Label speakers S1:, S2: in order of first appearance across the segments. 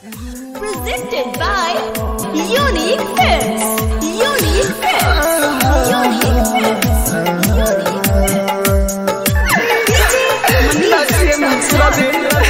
S1: Presented by Unique Films. Unique Films. Unique Films. Unique
S2: Naciye mu nzira de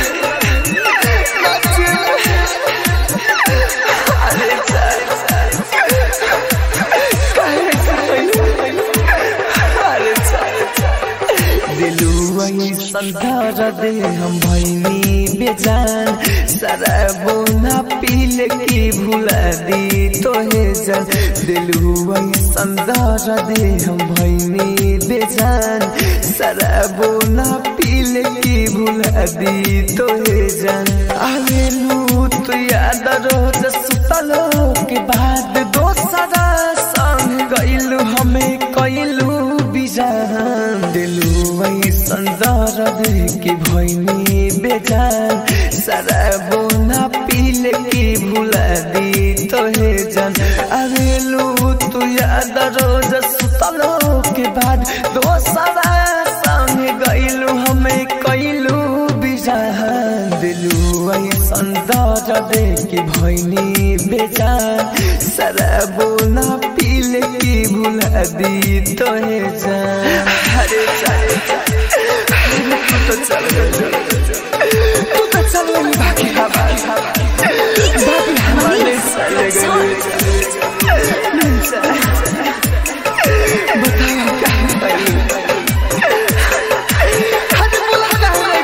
S2: दिलुआ संधार दे हम भैनी बेजान शराबो ना पील की भुला दी तोहे जान दिलुआ संधार दे हम भैनी बेजान शराबो ना पील की भुला दी तोहे जान आवेलू तू याद रोज सुतलो के बाद दोसरा संग गइलू हमें कइलू बिजान दिलू वही संदार दे के भैनी बेजान शराबो ना पील की भुला दी तोहे जान अरेलू तू याद रोज सुतलो के बाद दोसरा संग गइलू हमें कइलू बिजान दिलू वही संदार दे के भैनी बेजान शराबो ना पील की भुला दी तोहे जान अरे चल चल तू तो चल तू तो चल गई बाकी हवा बाकी हमारे चले गए बताओ कहाँ गई हद बुला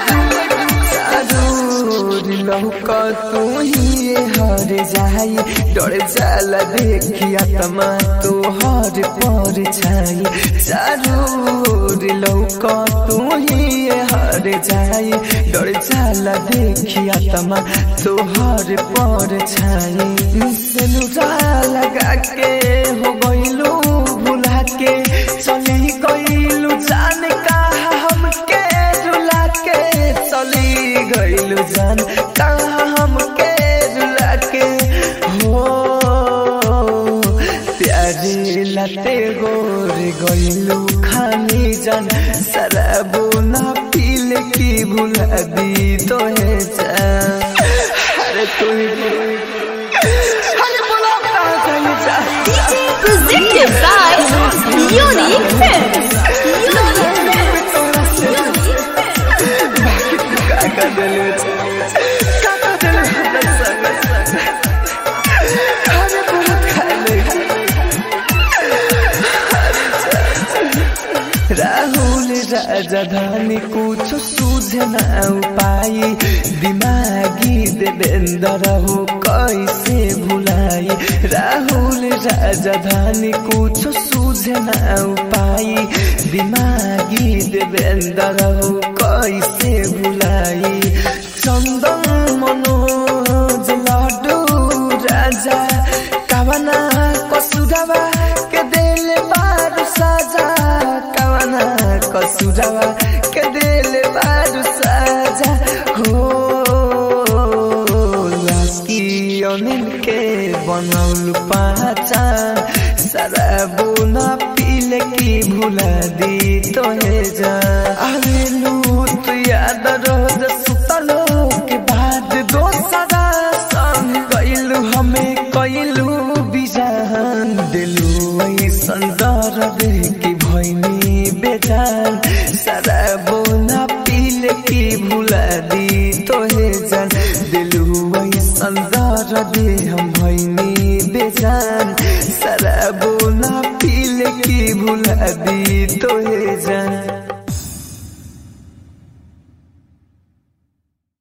S2: लौका तू ही हर जाई डर जाला देखिया तमा तो हर पर छाई चारोर लौका तू ही हर जाई डर जाला देखिया तमा तो हर पर छाई सेनुरा लगा के हो गइलू भुला के चली गइलू जान कहा हमके रुला के चली गइलू जान कहा हमके रुला के हो प्यारे लते गोर गइलू खानी जान शराबो ना पील की भुला दी तोहे जान अरे तू ही अरे बोला कहाँ गई जान
S1: Presented by Unique Films. Unique Films. Unique Films.
S2: Rahul राजधानी कुछ सूझ न पाई दिमागी देवेंद्र हो कैसे भुलाई राहुल राजधानी कुछ सूझ न पाई दिमागी देवेंद्र हो कैसे भुलाई चंदन मनोज लाडू राजा कवना कसुरवा के दिल बारू साजा कवना कसुरवा के दिल बारू साजा हो लास्की अनिल के बनौल पहचान शराबो ना पील की भुला दी तोहे जा आवेलू तू याद रोज सुतलो के बाद दोसरा संग गइलू हमें कइलू बिजान दिलू वही संदर दे की भैनी बेजान शराबो ना पील की भुला दी तोहे जान दिलू वही संदर दे हम भैनी बेजान शराबो ना पील की भुला दी तोहे जान